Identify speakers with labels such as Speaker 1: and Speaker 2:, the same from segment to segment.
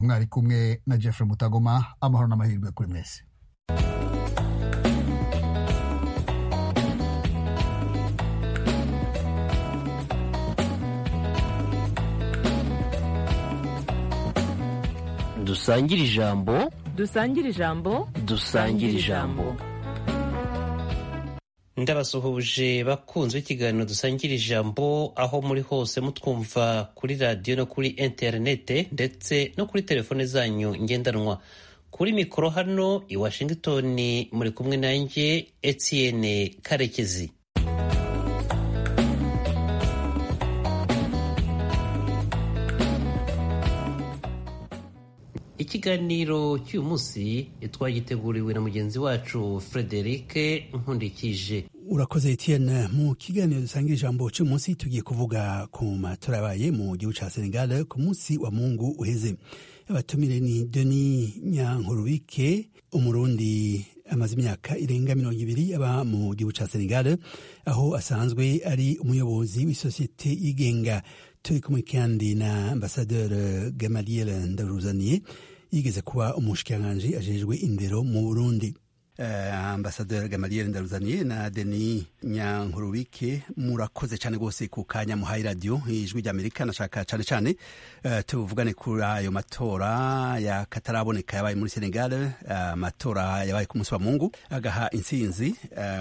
Speaker 1: mwari kumwe na jeffrey mutagoma amahoro n'amahirwe kuri mwese
Speaker 2: dusangire ijambo
Speaker 3: dusangire ijambo
Speaker 2: dusangire ijambo
Speaker 4: ndabasuhuje bakunzi b'ikiganiro dusangira ijambo aho muri hose mutwumva kuri radiyo no kuri interinete ndetse no kuri telefone zanyu ngendanwa kuri mikoro hano i washington muri kumwe nanjye etienne karekezi ikiganiro cy'uyu munsi twagiteguriwe na mugenzi wacu frederic nkundikije
Speaker 5: urakoze etienne mu kiganiro dusangira ijambo cy'uyu munsi tugiye kuvuga ku matora yabaye mu gihugu cya senegal ku munsi wa mungu uheze abatumire ni denis nyankurubike umurundi amaze imyaka irenga mirongo ibiri aba mu gihugu cya senegal aho asanzwe ari umuyobozi w'isosiyete yigenga turi kumwe kandi na ambasaderi gamaliel ndaruzaniye yigeze kuba umushikiranganji ajejwe indero mu burundi uh, ambasaderi gamaliel ndaruzaniye na deni nyankurubike murakoze cyane rwose ku kanya muhaye radiyo ijwi ry'amerika nashaka cyane cyane uh, tuvugane kuri ayo matora ya kataraboneka yabaye muri senegal amatora uh, yabaye ku munsi wa mungu agaha intsinzi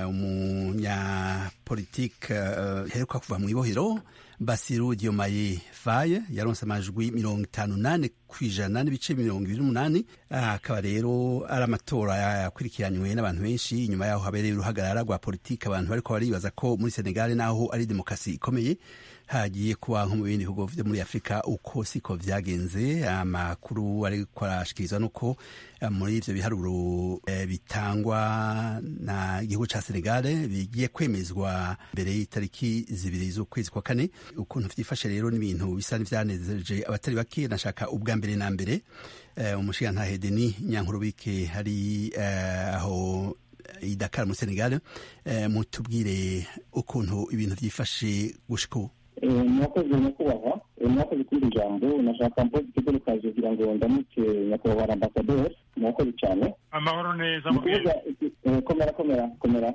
Speaker 5: umunyapolitike heruka kuva mu ibohero basiru diomaye faye yaronse amajwi mirongo itanu nane ku ijana n'ibice mirongo ibiri n'umunani akaba rero ari amatora yakurikiranywe n'abantu benshi inyuma yaho habereye uruhagarara rwa politiki abantu bariko baribaza ko muri senegali naho ari demokarasi ikomeye hagiye kuba nko mu bindi bihugu vyo muri afurika uko siko vyagenze amakuru ariko arashikirizwa nuko muri ivyo biharuro e, bitangwa na igihugu ca senegal bigiye kwemezwa mbere y'itariki zibiri z'ukwezi kwa kane ukuntu vyifashe rero n'ibintu bisa n'ivyanezereje abatari bake nashaka ubwa mbere na mbere uh, umushigantahe deni nyankurubike hari uh, aho i Dakar muri Senegal uh, mutubwire ukuntu ibintu vyifashe gushika ubu
Speaker 6: mwakoze nyakubahwa mwakoze kuri iri jambo nashaka mpoze ikigo rukaje kugira ngo ndamutse nyakubahwa ambasaderi mwakoze cyane
Speaker 7: amahoro neza
Speaker 6: mukuvuga komera komera komera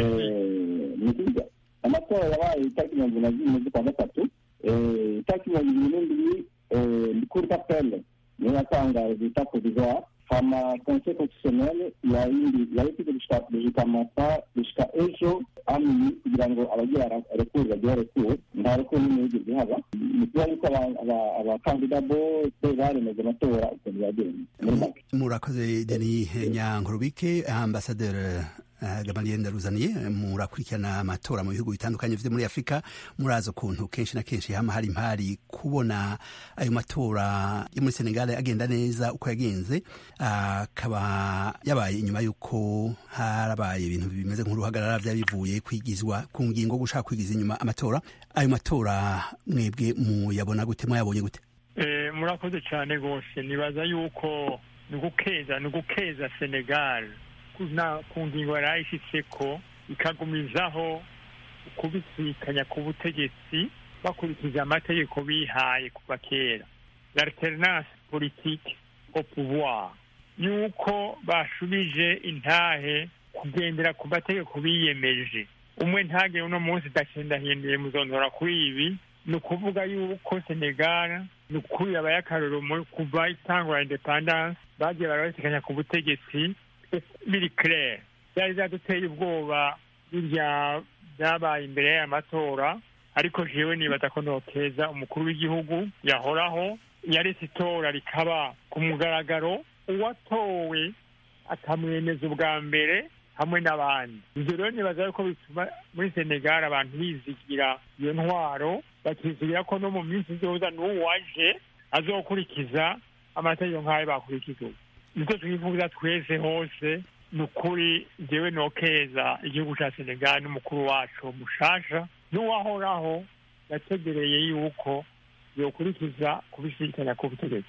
Speaker 6: ni kuvuga amatora yabaye itariki mirongo ibiri na zimwe z'ukwa gatatu itariki mirongo ibiri n'indwi kuri kapele niyo yatangaje bita provisoire hama conseil constitutionnel yayifite gushika masa gushika ejo amini kugira ngo abagira rekuru bagira rekuru nta rekuru n'imwe yigeze haba ni kuba yuko abakandida bose baremeje amatora ukuntu yagenze muri make
Speaker 5: murakoze deni nyankurubike ambasaderi gamaliel ndaruzaniye murakurikirana amatora mu bihugu bitandukanye vyo muri afurika murazi ukuntu kenshi na kenshi hama hari impari kubona ayo matora yo muri senegal agenda neza uko yagenze akaba yabaye inyuma y'uko harabaye ibintu bimeze nk'uruhagarara vyari bivuye kwigizwa ku ngingo gushaka kwigiza inyuma amatora ayo matora mwebwe muyabona gute mwayabonye gute
Speaker 7: murakoze cyane rwose nibaza yuko ni ugukeza ni ugukeza senegal ku ngingo yari ayishyitse ko ikagumizaho kubisikanya ku butegetsi bakurikije amategeko bihaye kuva kera l'alternance politique au pouvoir yuko bashubije intahe kugendera ku mategeko biyemeje umwe ntage uno munsi ndahindahinduye muzondora kuri ibi ni ukuvuga yuko senegal ni ukuri abaye akarorero kuva itangwa independance bagiye barabasikanya ku butegetsi biri claire byari byaduteye ubwoba birya byabaye imbere y'aya matora ariko jewe nibaza ko nokeza umukuru w'igihugu yahoraho yaretse itora rikaba ku mugaragaro uwatowe akamwemeza ubwa mbere hamwe n'abandi ibyo rero nibaza yuko bituma muri senegal abantu bizigira iyo ntwaro bakizigira ko no mu minsi izoza n'uwaje azokurikiza amategeko nk'ayo bakurikiza ubu nicyo twifuza twese hose ni ukuri njyewe nokeza igihugu cya senegal n'umukuru wacu mushasha n'uwahoraho yategereye yuko yokurikiza kubisikanya ku butegetsi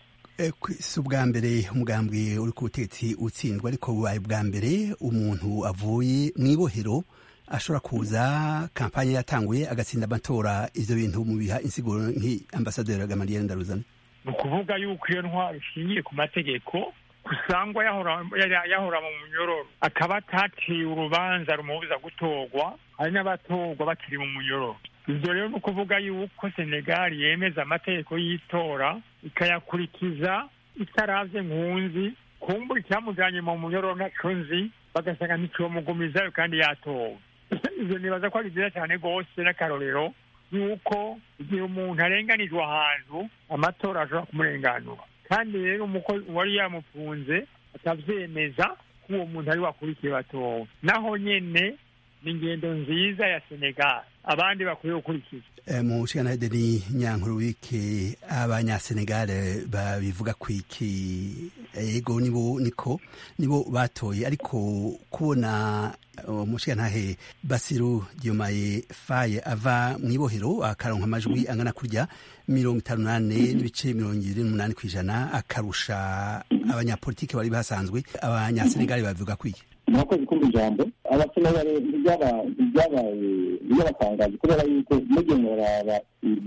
Speaker 5: si ubwa mbere umugambwe uri ku butegetsi utsindwa ariko bubaye bwa mbere umuntu avuye mu ibohero ashobora kuza kampanye yatanguye agatsinda amatora ivyo bintu mubiha insiguro nk'ambasaderi gamaliel ndaruzana
Speaker 7: ni ukuvuga yuko iyo ntwaro ishingiye ku mategeko usangwa yahora mu munyororo akaba ataciye urubanza rumubuza gutorwa hari n'abatorwa bakiri mu munyororo ibyo rero ni ukuvuga yuko senegali yemeza amategeko y'itora ikayakurikiza itaravye nkunzi kumbura icyamujanye mu munyororo ntaco nzi bagasanga nticomugumizayo kandi yatowe ivyo nibaza ko ari vyiza cane rwose n'akarorero yuko igihe umuntu arenganijwe ahantu amatora ashobora kumurenganura kandi rero uwari yamufunze atavyemeza ko uwo muntu ari wakurikiye batowe naho nyene ni ingendo nziza ya senegal abandi bakwiye gukurikiza
Speaker 5: mu nshingano deni nyankuru wiki abanyasenegale babivuga ku iki yego nibo niko nibo batoye ariko kubona umushingantahe basiru diomaye faye ava mu ibohero akaronka amajwi angana kurya mirongo itanu n'ane n'ibice mirongo ibiri n'umunani ku ijana akarusha abanyapolitiki bari basanzwe abanyasenegale babivuga ku iki
Speaker 6: murakoze kumva ijambo abasenegale ntibyabaye byabatangaje kubera yuko mugiye muraraba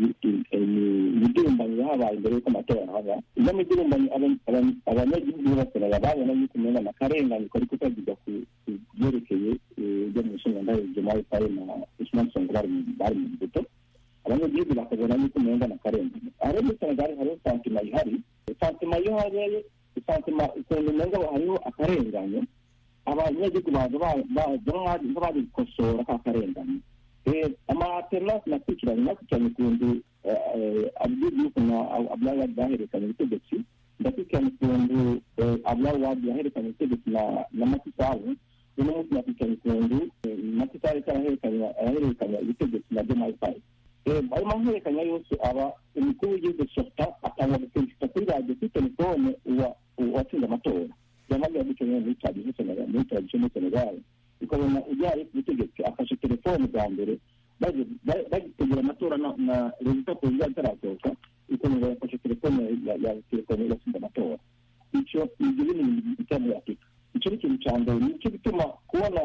Speaker 6: imidurumbanye yahabaye mbere y'uko amatora haba iyo midurumbanye abanyagihugu b'abasenegale babona yuko umenga na karengane kari kutavuga ku byerekeye ibyo mu nshinga ndayo jemayi faye na usman songo bari mu mbuto abanyagihugu bakabona yuko umenga na karengane aho muri senegali hariho santima ihari santima iyo habaye santima ukuntu umenga hariho akarengane abanyagihugu baza nk'abari gukosora ka karengane amaternasi nakurikiranye nakurikiranye ukuntu abdul na abdullah bahererekanye ubutegetsi ndakurikiranye ukuntu abdullah wadi yahererekanye ubutegetsi na matisabu uno munsi nakurikiranye ukuntu matisabu arahererekanya ubutegetsi na jemayi fayi ayo mahererekanya yose aba umukuru w'igihugu sota atanga guperezida kuri radiyo kuri telefone uwatsinze amatora yamaze gukenera muri tradisiyo senegal muri tradisiyo muri senegal ukabona ujyaye ku butegetsi afashe telefone bwa mbere bagitegura amatora na rezita perezida atarasohoka ukabona yafashe telefone ya telefone yatsinze amatora icyo ibyo bintu bijya muri afurika icyo ni ikintu cya mbere nicyo gituma kubona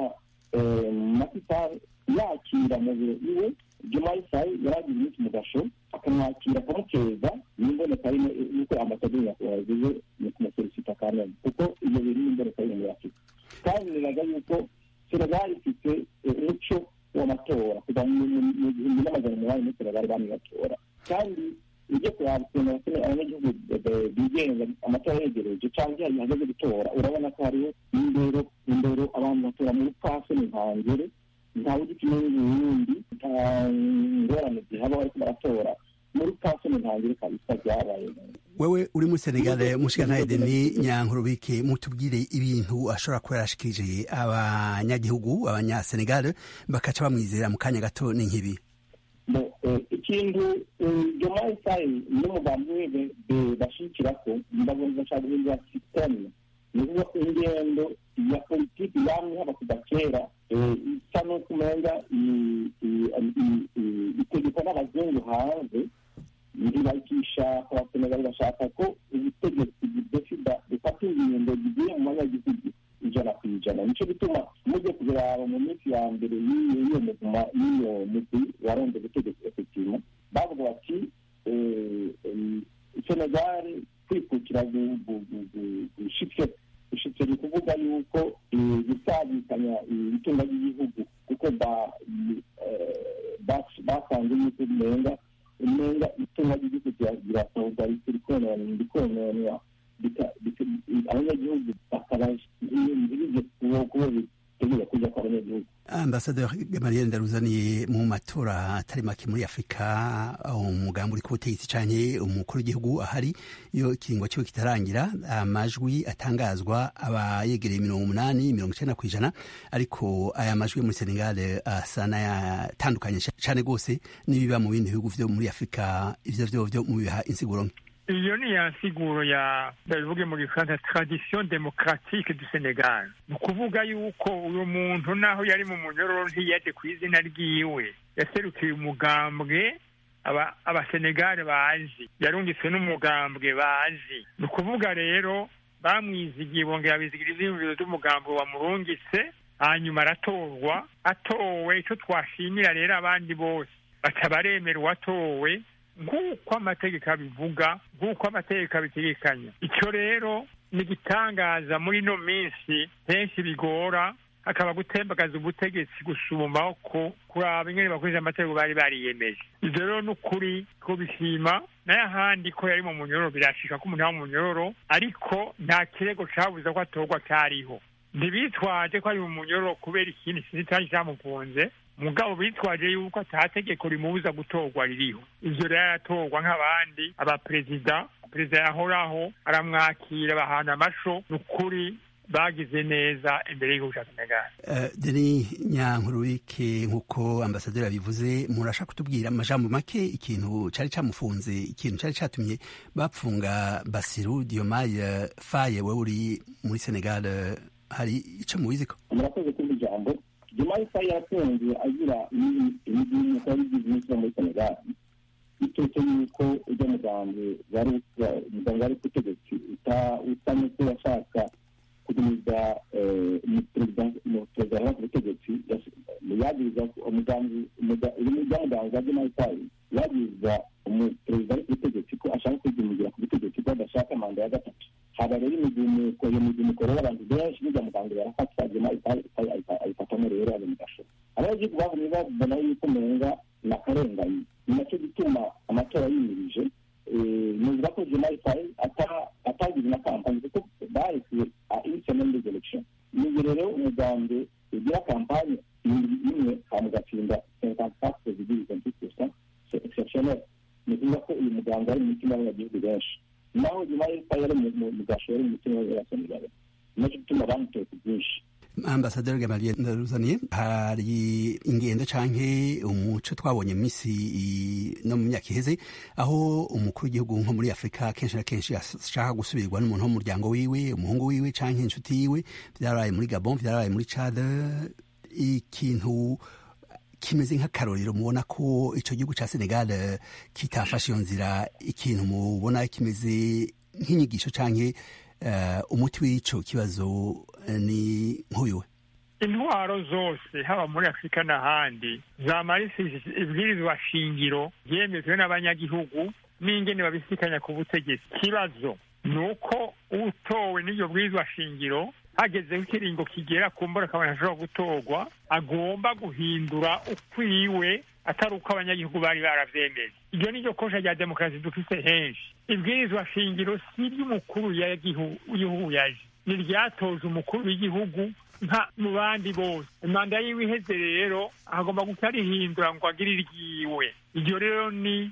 Speaker 6: makisari yakira mu biro iwe jumayi sayi yari agize iminsi mu gasho akamwakira akamukeza n'imboneka rimwe yuko ambasaderi nyakubahwa yagize ni kumusolisita kamena kuko ibyo bintu n'imboneka rimwe muri afurika kandi biraga yuko senegal ifite umuco w'amatora kuva mu gihumbi n'amajana umunani muri senegal bamwe batora kandi ujye kuraba ukuntu abanyagihugu bigenga amatora yegereje cyangwa iyo hageze gutora urabona ko hariho indero indero abantu batora mu rupfasoni ntangere ntawe ugikina n'ubundi nta ngorane zihaba bariko baratora muri pasoni ntangire kabisa byabaye
Speaker 5: wewe uri muri senegale mushikantahe deni nyankurubike mutubwire ibintu ashobora kuba yarashikirije abanyagihugu abanyasenegale bakaca bamwizera mu kanya gato ni nk'ibi
Speaker 6: ikintu jomayi sayi n'umugambi we bashikirako ndabona bashaka guhindura sisiteme ni ukuvuga ingendo ya politiki yamye haba kuva kera isa n'uko umenga itegekwa n'abazungu hanze ntibakishaka abasenegali bashaka ko ubutegetsi budefida bufata ingendo zigiye mu banyagihugu ijana ku ijana nicyo gituma mujye kubiraba mu minsi ya mbere y'iyo muguma y'iyo mugwi waronde ubutegetsi efektivema bavuga bati senegali kwikukira gushitse gushitse ni ukuvuga yuko gusabikanya itunga ry'igihugu kuko basanze yuko umenga umenga itunga ry'igihugu rirasohoka rikononwa abanyagihugu bakaba ntibije kuba bitegura kuja kwa abanyagihugu
Speaker 5: ambasaderi gamaliel ndaruzaniye mu matora atari make muri afurika umugambi uri ku butegetsi canke umukuru w'igihugu ahari iyo ikiringo kiwe kitarangira amajwi atangazwa aba yegereye mirongo umunani mirongo icenda kw'ijana ariko aya majwi yo muri senegal asa n'ayatandukanye cane rwose n'ibiba mu bindi bihugu vyo muri afurika ivyo vyo vyo mubiha insiguro nke
Speaker 7: iyo ni ya nsiguro ya ndabivuge mu gifaransa tradition démocratique du Senegal ni ukuvuga yuko uyu muntu naho yari mu munyororo ntiyaje ku izina ryiwe yaserukiye umugambwe abasenegale bazi yarungitswe n'umugambwe bazi ni ukuvuga rero bamwizigiye bongera bizigira ivyiyumviro vy'umugambwe wamurungitse hanyuma aratorwa atowe ico twashimira rero abandi bose baca baremera uwatowe nk'uko amategeko abivuga nk'uko amategeko abitegekanya icyo rero ni igitangaza muri ino minsi henshi bigora hakaba gutembagaza ubutegetsi gusumbaho ko kuraba ingene bakoresha amategeko bari bariyemeje ivyo rero ni ukuri kubishima nayo ahandi ko yari mu munyororo birashika ko umuntu aba mu munyororo ariko nta kirego cabuza ko atorwa cariho ntibitwaje ko ari mu munyororo kubera ikindi sinzi cari camufunze mugabo bitwaje yuko ata tegeko rimubuza gutorwa ririho ivyo rero aratorwa nk'abandi abaperezida perezida yahoraho aramwakira bahana amasho ni ukuri bagize neza imbere y'igihugu cya senegal
Speaker 5: uh, deni nyankururike nk'uko ambasaderi abivuze murashaka kutubwira amajambo make ikintu cari camufunze ikintu cari catumye bapfunga basiru diomaye faye wewe uri muri senegal hari ico mubiziko
Speaker 6: murakoze kumva ijambo diomaye faye yafunzwe agira imigimuko yari igize iminsi yo muri senegal bitetse yuko ujya mugambi wari umugambi wari ku butegetsi usa n'uko yashaka kugumiza perezida yari ku butegetsi yagiriza umugambi umugambi wa demayifayi yagiriza umuperezida ari ku butegetsi ko ashaka kwigumira ku butegetsi ko adashaka manda ya gatatu haba rero imigumuko iyo migumuko rero abantu benshi bijya muganga barafatwa demayifayi ayifatamo rero ari mu gasho abanyagihugu bahumye babona yuko umenga ni akarengane ni nacyo gituma amatora yimirije nuvuga ko demayifayi atagize na kampani kuko bahise ihisemo muri election niyo rero umugambi ugira kampani imwe hama ugatsinda cinquante quatre virgule vingt huit pourcent c'est exceptionnel ni ukuvuga ko uyu muganga ari mu mitima y'abanyagihugu benshi naho nyuma y'uko yari mu gashoro mu mitima y'abasenegali nacyo gituma bamutoye ku bwinshi
Speaker 5: ambasaderi gamaliye ndaruzaniye hari ingendo canke umuco twabonye misi no mu myaka iheze aho umukuru w'igihugu nko muri afurika kenshi na kenshi ashaka gusubirwa n'umuntu wo mu muryango wiwe umuhungu wiwe canke inshuti yiwe vyarabaye muri gabon vyarabaye muri chad ikintu kimeze nk'akarorero mubona ko ico gihugu ca senegal kitafashe iyo nzira ikintu mubona kimeze nk'inyigisho canke umuti w'ico kibazo ni nk'uyu
Speaker 7: intwaro zose haba muri afurika n'ahandi zamarishije ibwirizwa shingiro ryemejwe n'abanyagihugu n'ingene babisikanya ku butegetsi ikibazo ni uko utowe n'iryo bwirizwa shingiro hagezeho ikiringo kigera ku mbura akabona ashobora gutorwa agomba guhindura ukwiwe atari uko abanyagihugu bari baravyemeje iryo ni ryo kosha rya demokarasi dufise henshi ibwirizwa shingiro si iry'umukuru w'igihugu yaje ni ryatoje umukuru w'igihugu nka mu bandi bose imanda yiwe iheze rero agomba guca rihindura ngo agire iryiwe iryo rero ni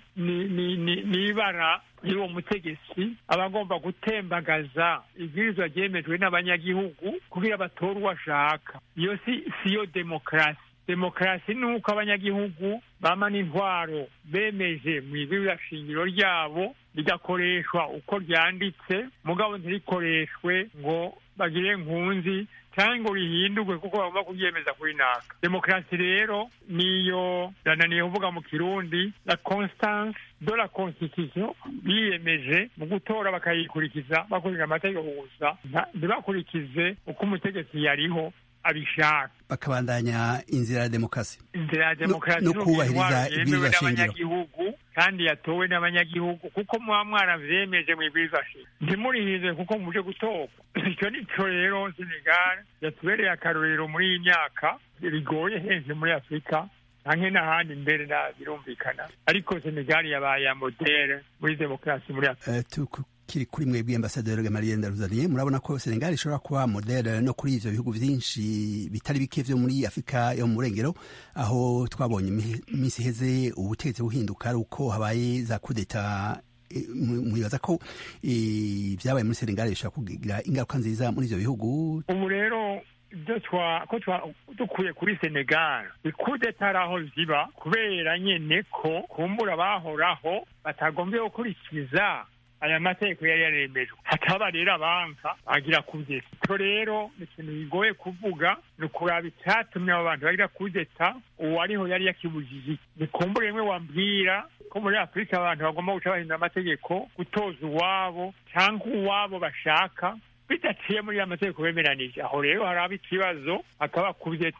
Speaker 7: ni ibara y'uwo mutegetsi aba agomba gutembagaza ibwirizwa ryemejwe n'abanyagihugu kugira batore uwo ashaka iyo si siyo demokarasi demokarasi ni uko abanyagihugu bamana intwaro bemeje mu ibwirizwa shingiro ryabo rigakoreshwa uko ryanditse mugabo ntirikoreshwe ngo bagire nkunzi cyangwa ngo rihindurwe kuko bagomba kuryemeza kuri naka demokarasi rero niyo yananiye kuvuga mu kirundi la constance de la constitution biyemeje mu gutora bakayikurikiza bakurikije amategeko gusa ntibakurikize uko umutegetsi yariho abishaka
Speaker 5: bakabandanya inzira ya demokarasi
Speaker 7: inzira ya demokarasi
Speaker 5: no kubahiriza ibwirizwa shingiro
Speaker 7: n'abanyagihugu kandi yatowe n'abanyagihugu kuko muba mwaravyemeje mu ibwirizwa shingiro ntimurihize kuko muje gutorwa icyo nico rero senegal yatubereye akarorero muri iyi myaka bigoye henshi muri afurika canke n'ahandi mbere na birumvikana ariko senegal yabaye ya modere muri demokarasi muri afurika
Speaker 5: uh, kiri kuri mwebwe ambasaderi Gamaliel Ndaruzaniye murabona ko Senegal ishobora kuba modele no kuri ivyo bihugu vyinshi bitari bike vyo muri Afrika yo mu Burengero aho twabonye iminsi iheze ubutegetsi buhinduka ari uko habaye za kudeta mwibaza ko vyabaye muri Senegal bishobora kugira ingaruka nziza muri ivyo bihugu
Speaker 7: ubu rero ibyo ko dukuye kuri senegal ikudeta ari aho ziba kubera nyene ko kumbura bahoraho batagombye gukurikiza aya mategeko yari yaremejwe hataba rero abanka bagira kudeta icyo rero ni ikintu bigoye kuvuga ni ukuraba icyatumye abo bantu bagira kudeta uwariho yari yakibujije ni kumbura rimwe wambwira ko muri afurika abantu bagomba guca bahindura amategeko gutoza uwabo cyangwa uwabo bashaka bidaciye muri ya mategeko bemeranije aho rero haraba ikibazo hakaba kudeta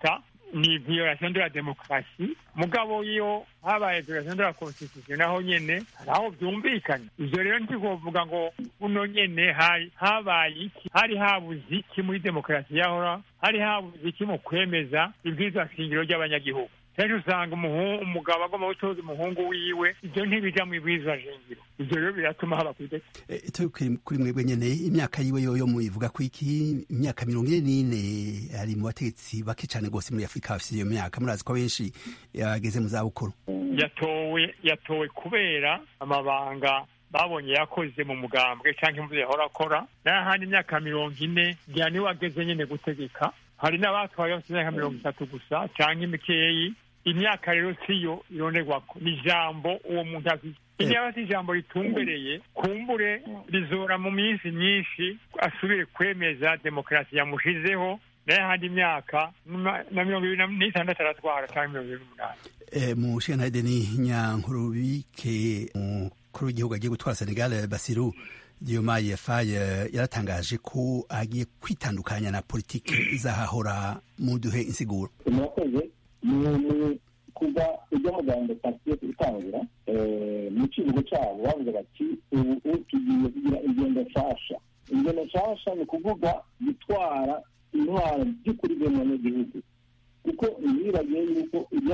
Speaker 7: ni violation de la demokarasi mugabo iyo habaye violation de la constitution naho nyene hari aho vyumvikana ivyo rero ntikovuga ngo uno nyene hari habaye iki hari habuze iki muri demokarasi yahora hari habuze iki mu kwemeza ibwirizwa shingiro ry'abanyagihugu kenshi usanga umugabo agomba gutoza umuhungu wiwe ivyo ntibija mu ibwirizwa shingiro ivyo rero biratuma haba kwideka
Speaker 5: turi kuri mwebwe nyene imyaka yiwe yoyo muyivuga ko iki imyaka mirongo ine n'ine ari mu bategetsi bake cane gose muri afurika bafise iyo myaka murazi ko benshi yageze mu zabukuru
Speaker 7: yatowe yatowe kubera amabanga babonye yakoze mu mugambwe canke mu yahora akora n'ahandi imyaka mirongo ine ngira niwe ageze nyene gutegeka hari n'abatwaye bafite imyaka mirongo itatu gusa canke imikeyi imyaka rero siyo ironerwako ni ijambo uwo muntu afite iyo aba ijambo ritumbereye kumbure rizora mu minsi myinshi asubire kwemeza demokarasi yamushizeho nayo ahandi imyaka na mirongo ibiri n'itandatu aratwara cyangwa mirongo ibiri n'umunani
Speaker 5: mu shenayide ni nyankurubike umukuru w'igihugu agiye gutwara senegal basiru diomaye faye yaratangaje ko agiye kwitandukanya na politiki izahahora mu duhe insiguro
Speaker 6: murakoze ni kuva ujya muganga pasiyo itangira mu kirugo cyabo bavuga bati ubu tugiye kugira ingendo nshasha ingendo nshasha ni ukuvuga gutwara intwaro by'ukuri bw'umunyagihugu kuko ntibibagiye yuko ujya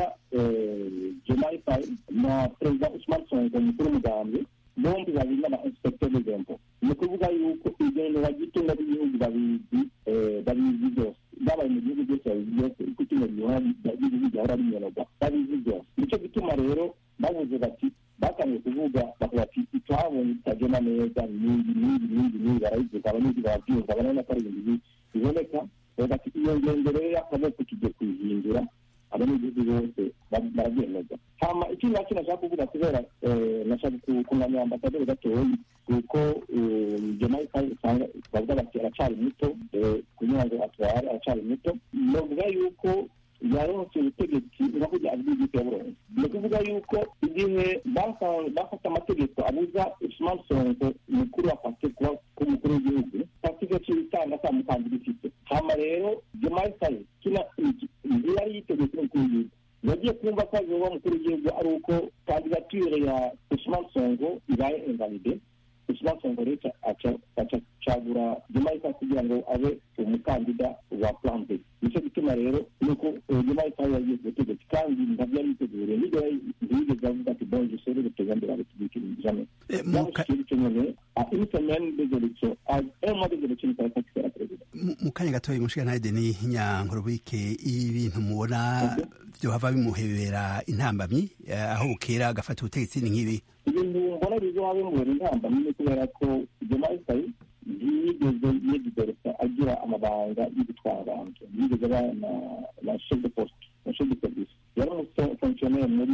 Speaker 6: jemayi fayi na perezida usman sonko umukuru w'umugambwe bombi babiri n'aba inspecteur des impôts ni ukuvuga yuko ingendo bagitunga b'igihugu babizi babizi byose babaye mu gihugu byose babizi byose uko itungo ry'igihugu ryahora rinyoroga babizi byose nicyo gituma rero bavuze bati batangiye kuvuga bavuga ati ituhabonye bitagenda neza n'indi n'indi n'indi n'indi barayivuga abanyagihugu barabyumva barabona ko ari ibintu biboneka bati iyo ngendo rero y'akaboko tugiye kuyihindura abanyagihugu bose barabyemeza hama ikindi nacyo nashaka kuvuga kubera nashaka kunganira ambasaderi gatoyi kuko jemayi fayi usanga bavuga bati aracari muto kugira ngo atware aracari muto novuga yuko yaronse ubutegetsi uravuga abw'igihugu ya burundi ni ukuvuga yuko igihe bafata amategeko abuza usman sonko mukuru afate kuba k'umukuru w'igihugu pasike c'ibitanga ata mukandida ifite hama rero jemayi fayi kina yari yiteguye kuba umukuru w'igihugu yagiye kumva ko azoba umukuru w'igihugu ari uko kandidatire ya usman sonko ibaye invalide usman sonko rero acagura jemayi fayi kugira ngo abe umukandida wa plan b nicyo gituma rero nuko jemayi fayi yagiye ku butegetsi kandi ntabyo yari yiteguriye nibyo ntiyigeze avuga ati bon je serai le président de la république jamais yamushikiye bityo nyene une semaine des élections un mois des élections il fallait pas qu'il soit président
Speaker 5: mu kanya gatoya mushikantayide ni nyankurubike ibintu mubona vyohava bimuhebera intambamyi aho bukera agafata ubutegetsi ni nk'ibi
Speaker 6: ibintu mbona bizoba bimuhera intambamyi ni kubera ko jemayi fayi ntiyigeze yedideresa agira amabanga yo gutwara abantu yigeze aba na chef de poste na chef de service yari umufonctionnaire muri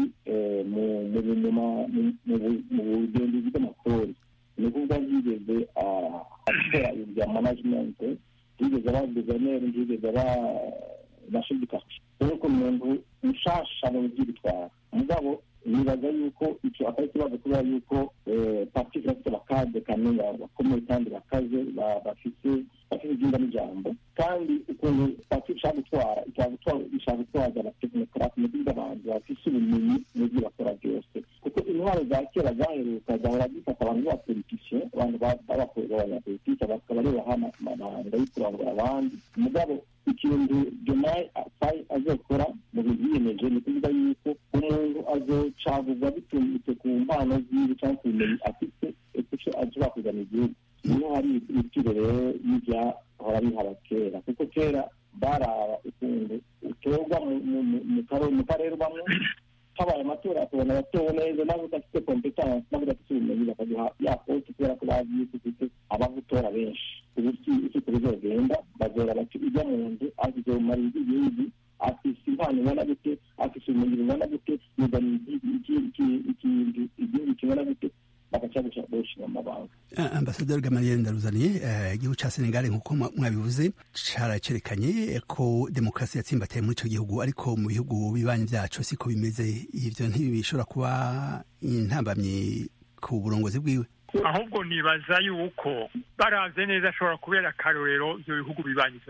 Speaker 6: mu bugenzuzi bw'amakori ni ukuvuga yigeze akora ibintu bya management yigeze aba guverineri yigeze aba na chef de quartier ariko umuntu mushasha mu by'ibitwara mugabo nibaza yuko icyo atari ikibazo kubera yuko parti ifite abakade kamenya bakomeye kandi bakaze bafite bafite ibyumba n'ijambo kandi ukuntu parti ishaka gutwara ishaka gutwaza abatekinekarate mu by'ibyo abantu bafite ubumenyi mu byo bakora byose kuko intwaro za kera zaheruka zahora zifata abantu b'abapolitisiye abantu b'abakorera abanyapolitike bakaba aribo baha amabanga yo kurangura abandi mugabo ikintu jomayi fayi azokora mu bintu yiyemeje ni ukuvuga yuko umuntu azocagurwa bitumutse ku mpano ziwe cyangwa ku bumenyi afite icyo ashobora kuzana igihugu niho hari ibiciro rero y'ibyahora bihaba kera kuko kera baraba ukuntu utorwa mu karere ubamwe habaye amatora akabona abatowe neza nawe udafite kompetansi nawe udafite ubumenyi bakaguha ya poste kubera ko bazi yuko ufite abagutora benshi ubu si uko bizogenda bazora bati ujya mu nzu azizomara igihugu afise impano ingana gute afise ubumenyi bungana gute yuzaniye igihugu kingana gute bagaca gushinga amabanga
Speaker 5: ambasaderi gamaliel ndaruzaniye igihugu ca senegal nk'uko mwabivuze caracerekanye ko demokarasi yatsimbataye muri ico gihugu ariko mu bihugu bibanyi vyaco siko bimeze ivyo ntibishobora kuba intambamyi ku burongozi bwiwe
Speaker 7: ahubwo nibaza yuko baravye neza ashobora kubera akarorero ivyo bihugu bibanyi vyabo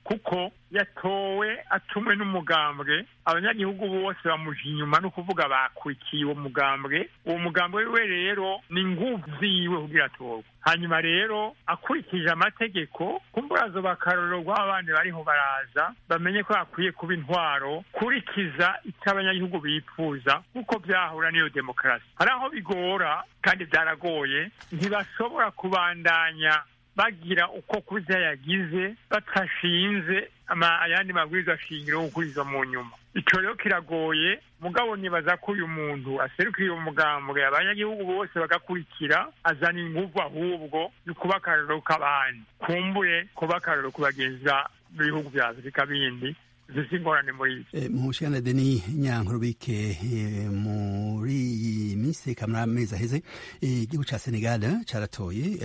Speaker 7: kuko yatowe atumwe n'umugambwe abanyagihugu bose bamuja inyuma no kuvuga bakurikiye uwo mugambwe uwo mugambwe wiwe rero ni nguvu ziwe kugira atorwe hanyuma rero akurikije amategeko kumburazo bakarorero rw'abandi bariho baraza bamenye ko hakwiye kuba intwaro kurikiza icyo abanyagihugu bifuza kuko byahura n'iyo demokarasi hari aho bigora kandi byaragoye ntibashobora kubandanya bagira uko kurya yagize batashinze ayandi mabwiriza shingiro yo gukuriza mu nyuma icyo rero kiragoye mugabo nibaza ko uyu muntu aserukiye umugambwe abanyagihugu bose bagakurikira azana inguvu ahubwo yo kuba akarorero k'abandi kumbure kuba akarorero ku bagenzi b'ibihugu bya afurika bindi zifite ingorane muri
Speaker 5: ibyo mushana deni nyankurubike muri iyi minsi kamara amezi aheze igihugu cya senegal caratoye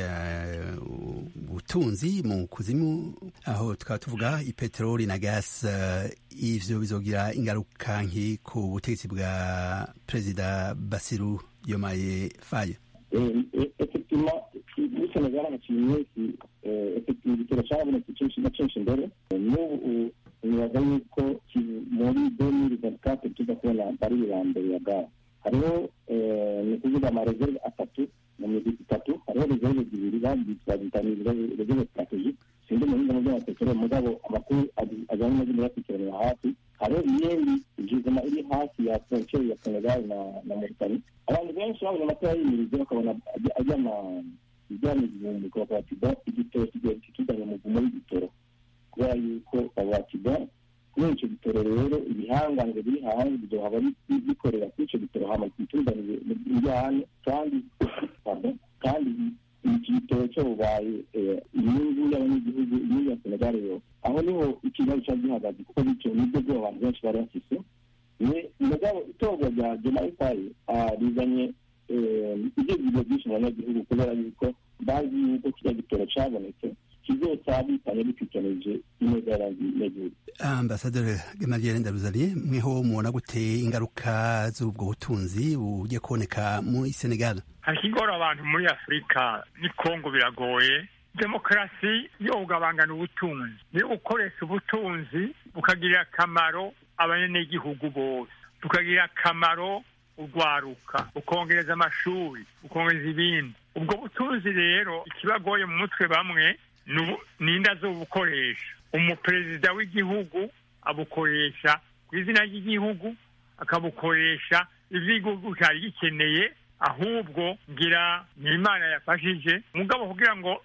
Speaker 5: ubutunzi mu kuzimu aho tukaba tuvuga ipeteroli na gas ivyo bizogira ingaruka nki ku butegetsi bwa perezida basiru diomaye faye
Speaker 6: effectivement muri senegal haciye iminsi effectivement igitero cabonetse kenshi na kenshi imbere n'ubu nibaza yuko muri demiri ventikate tuza kubona barili ya mbere ya gaze hariho ni ukuvuga amareserve atatu mu migwi itatu hariho reserve zibiri bazitanye reserve strategique sindi muhinga mu by'amapeteroli mugabo amakuru ajyanye no muyakurikiranira hafi hariho iyindi jizima iri hafi ya frontiere ya senegal na na mauritanie abantu benshi babonye amatora yimirize bakabona ajyana ijyana igihumbi ku bapatida igitoro kigiye kituzanye mu gumo w'igitoro kubera yuko babakida kubera icyo gitoro rero ibihangange biri hanze bizohaba bikorera kuri icyo gitoro hama kituzanire ibijyanye kandi kandi iki gitoro cyo bubaye inyungu y'abanyagihugu inyungu ya senegal yo aho niho ikibazo cyari gihagaze kuko bityo nibyo bwo abantu benshi bari bafise mugabo itorwa rya jemaifayi rizanye ibyifuzo byinshi mu banyagihugu kubera yuko bazi yuko kiriya gitoro cyabonetse kizosabikanye bikikenije ineza y'abanyagihugu
Speaker 5: ambasaderi gamaliel ndaruzariye mweho mubona gute ingaruka z'ubwo butunzi bugiye kuboneka muri senegal
Speaker 7: hari ikigora abantu muri afurika ni kongo biragoye demokarasi yo kugabangana ubutunzi niyo gukoresha ubutunzi bukagirira akamaro abanyagihugu bose bukagirira akamaro urwaruka ukongereza amashuri ukongereza ibindi ubwo butunzi rero ikibagoye mu mutwe bamwe ni inda zo bukoresha umuperezida w'igihugu abukoresha ku izina ry'igihugu akabukoresha iby'igihugu cyari gikeneye ahubwo ngira ni imana yafashije mugabo kugira ngo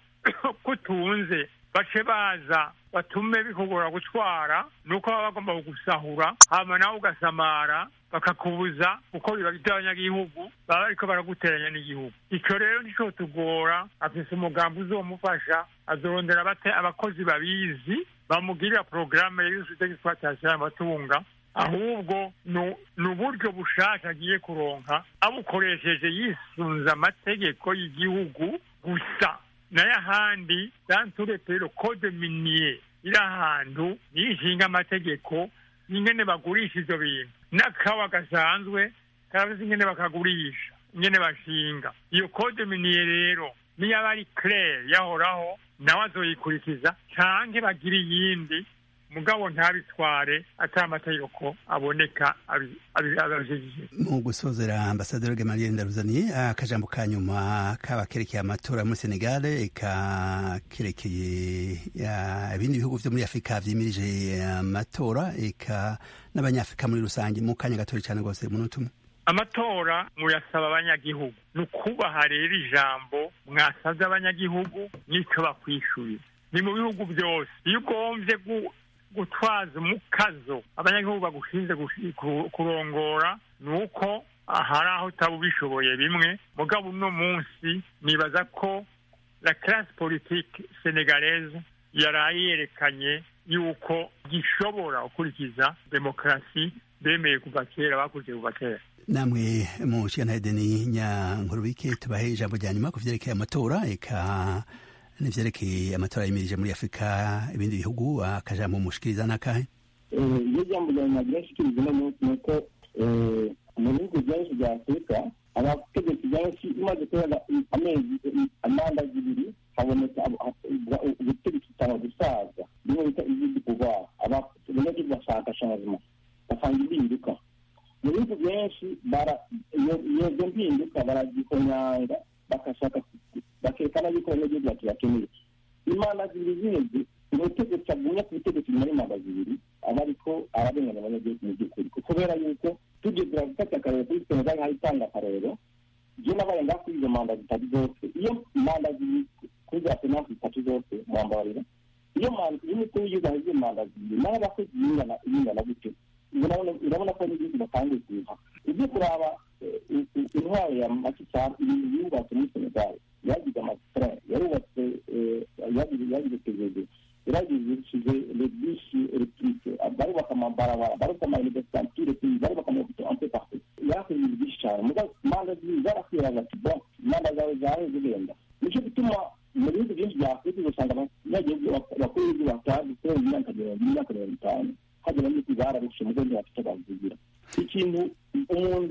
Speaker 7: kutunze bace baza batume bikugora gutwara nuko baba bagomba kugusahura hama nawe ugasamara bakakubuza kuko biba by'abanyagihugu baba bariko baraguteranya n'igihugu icyo rero nico tugora afise umugambi uzomufasha azorondera abakozi babizi bamugirira porogaramu y'isute d'exploitation y'amatunga ahubwo ni uburyo bushasha agiye kuronka abukoresheje yisunze amategeko y'igihugu gusa nayo ahandi danture pero code minier iri ahantu niyo ishinga amategeko ingene bagurisha ivyo bintu n'akawa gasanzwe karabuze ingene bakagurisha ingene bashinga iyo code minier rero niyo aba ari claire yahoraho nawe azoyikurikiza canke bagira iyindi mugabo ntabitware atari amategeko aboneka abajejije
Speaker 5: mu gusozera ambasaderi gamaliel ndaruzaniye akajambo ka nyuma kaba kerekeye amatora muri senegal eka kerekeye ibindi bihugu vyo muri afurika vyimirije amatora eka n'abanyafurika muri rusange mu kanya gatori cane rwose umunota umwe
Speaker 7: amatora muyasaba abanyagihugu ni ukubaha rero ijambo mwasabye abanyagihugu n'ico bakwishuye ni mu bihugu byose iyo ugomvye gutwaza umukazo abanyagihugu bagushinze kurongora ni uko hari aho utaba ubishoboye bimwe mugabo uno munsi nibaza ko la classe politique sénégalaise yaraye yerekanye yuko gishobora gukurikiza demokarasi bemeye kuva kera bakurikiye kuva kera
Speaker 5: namwe mu kiganiro nyankurubike tubahe ijambo rya nyuma ku vyerekeye amatora eka n'ivyerekeye amatora yimirije muri afurika ibindi bihugu akajambo mushikiriza n'akahe
Speaker 6: iyo jambo rya nyuma ryashikiriza uno munsi ni uko mu bihugu byinshi bya afurika abategetsi benshi imaze kubera amezi amanda zibiri haboneka ubutegetsi butanga gusaza bimwe bita izindi bimeze umutegetsi agumya ku butegetsi nyuma y'imanda zibiri aba ariko ararenganya abanyagihugu mu by'ukuri kubera yuko tugeze gufata akarero kuri senegal nk'aho itanga akarero byo nabaye ngaho kuri izo manda zitatu zose iyo manda zibiri kuri za senasi zitatu zose mwambarira iyo manda iyo umukuru w'igihugu ahize manda zibiri naho abakozi bingana bingana gute urabona ko n'igihugu batangiye kuza ibyo kuraba intwaro ya makisari ibintu yubatse muri senegal yagize amasitara yarubatse yagize pvd yaragishije lebisi electrique barubaka amabarabara barubaka amauniversitantire barubaka amahopital ampe partout yarakoze ibintu byinshi cyane muga manda zibiri zarakwiraga ati bon manda zawe zahe zigenda nicyo gituma mu bihugu byinshi bya afurika usanga abanyagihugu bakuru b'igihugu batazi kubera imyaka mirongo imyaka mirongo itanu hagera n'uko zararushe mugo ntibafite bazigira ikintu umuntu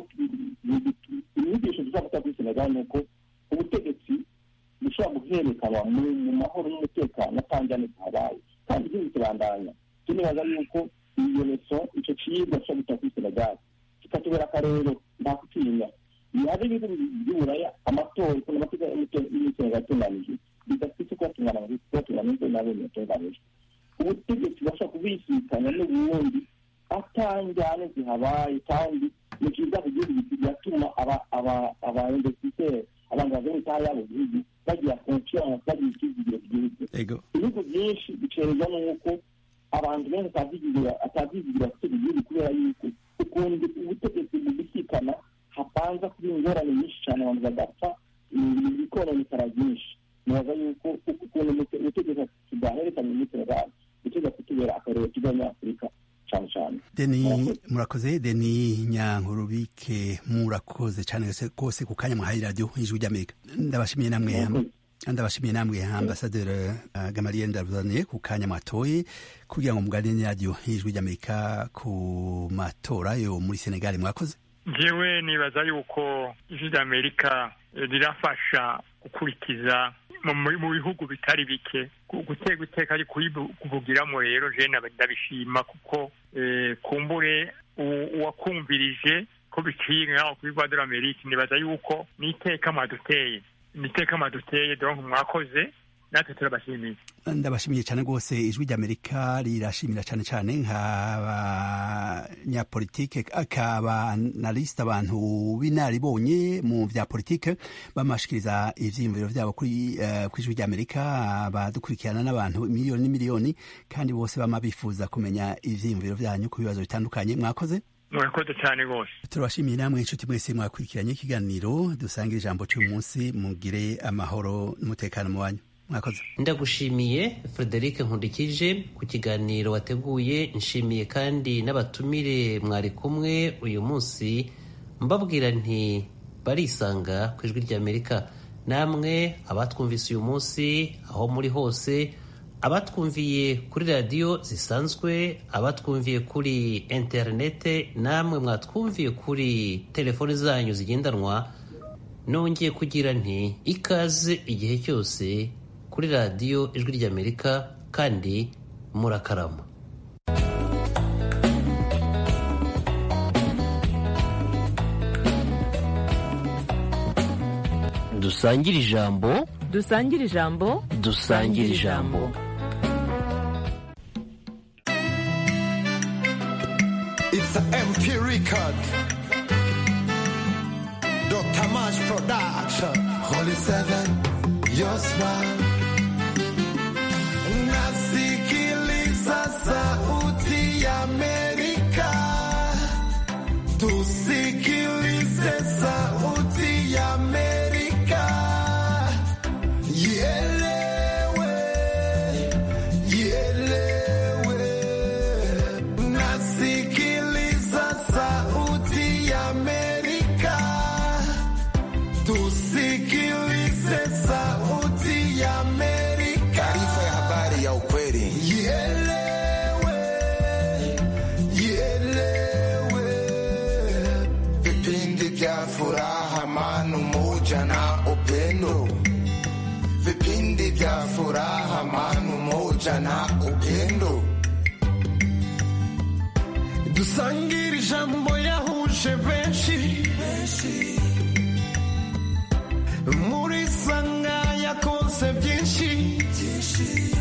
Speaker 6: inyigisho dushobora gutanga kuri senegal ni uko ubutegetsi bushobora guherekanwa mu mahoro n'umutekano atanjyane habaye kandi igihugu kirandanya tunibaza yuko iyo leso icyo ciyibwa dushobora gutanga kuri senegal kikatubera akarero nta kutinya hari ibihugu by'uburaya amatora ukuntu amatora y'umusenegal atunganije bidafite kubatungana kubatungana n'ibyo nabo yatunganije ubutegetsi bashobora kubisikanya n'ubundi atanjyane zihabaye kandi ni cyiza ku gihugu bigatuma abainvestiseri abantu bavuye itaha yabo gihugu bagira confiance bagira icyizigiro ku gihugu ibihugu byinshi bicerezwa n'uko abantu benshi atavyizigira gutega igihugu kubera yuko ukuntu ubutegetsi bubisikana hapanza kuba ingorane nyinshi cyane abantu bagapfa ibikononekara byinshi nibaza yuko ukuntu ubutegetsi tudahererekanya muri senegal gutega kutubera akarero k'abanyafurika cyane cyane
Speaker 5: deni murakoze deni nyankurubike murakoze cyane rwose ku kanya mwahaye radiyo ijwi ry'amerika ndabashimiye namwe ndabashimiye namwe ambasaderi gamaliye ndabuzaniye ku kanya mwatoye kugira ngo muganire radiyo ijwi ry'amerika ku matora yo muri senegali mwakoze
Speaker 7: njyewe nibaza yuko ijwi ry'amerika rirafasha gukurikiza mu bihugu bitari bike gutega iteka ari kuvugiramo rero jene ndabishima kuko kumbure uwakumvirije ko biciye nk'aho kuri rwanda amerika nibaza yuko ni iteka mwaduteye ni iteka mwaduteye donk mwakoze natwe turabashimiye
Speaker 5: ndabashimiye cyane rwose ijwi ry'amerika rirashimira cyane cyane nk'abanyapolitike akabanalisite abantu b'inaribonye mu bya politike bamashikiriza ivyiyumviro vyabo kuri uh, ijwi ry'amerika badukurikirana n'abantu miliyoni n'imiliyoni kandi bose bama bifuza kumenya ivyiyumviro vyanyu ku bibazo bitandukanye mwakoze
Speaker 7: murakoze cyane rwose
Speaker 5: turabashimiye namwe inshuti mwese mwakurikiranye ikiganiro dusangira ijambo cy'uyu munsi mugire amahoro n'umutekano mu wanyu mwakoze
Speaker 4: ndagushimiye frederic nkundikije ku kiganiro wateguye nshimiye kandi n'abatumire mwari kumwe uyu munsi mbabwira nti barisanga ku ijwi ry'amerika namwe abatwumvise uyu munsi aho muri hose abatwumviye kuri radiyo zisanzwe abatwumviye kuri interinete namwe mwatwumviye kuri telefoni zanyu zigendanwa nongeye kugira nti ikaze igihe cyose kuri radiyo ijwi ry'amerika kandi murakarama
Speaker 2: dusangire ijambo
Speaker 3: dusangire ijambo
Speaker 2: dusangire ijambo
Speaker 8: It's an MP record. Dr. March Production. Holy Seven, your smile. Nasikiliza sauti ya Amerika. Tusikilize sauti ya Amerika. Ielewe, ielewe. Nasikiliza sauti ya Amerika. Tusikilize sauti ya Amerika. Taarifa ya habari ya ukweli. Ielewe, ielewe. Vipindi vya furaha, amani, umoja na upendo. Vipindi vya furaha, amani, umoja na upendo. dusangire ijambo yahuje benshi muri sanga yakonse byinshi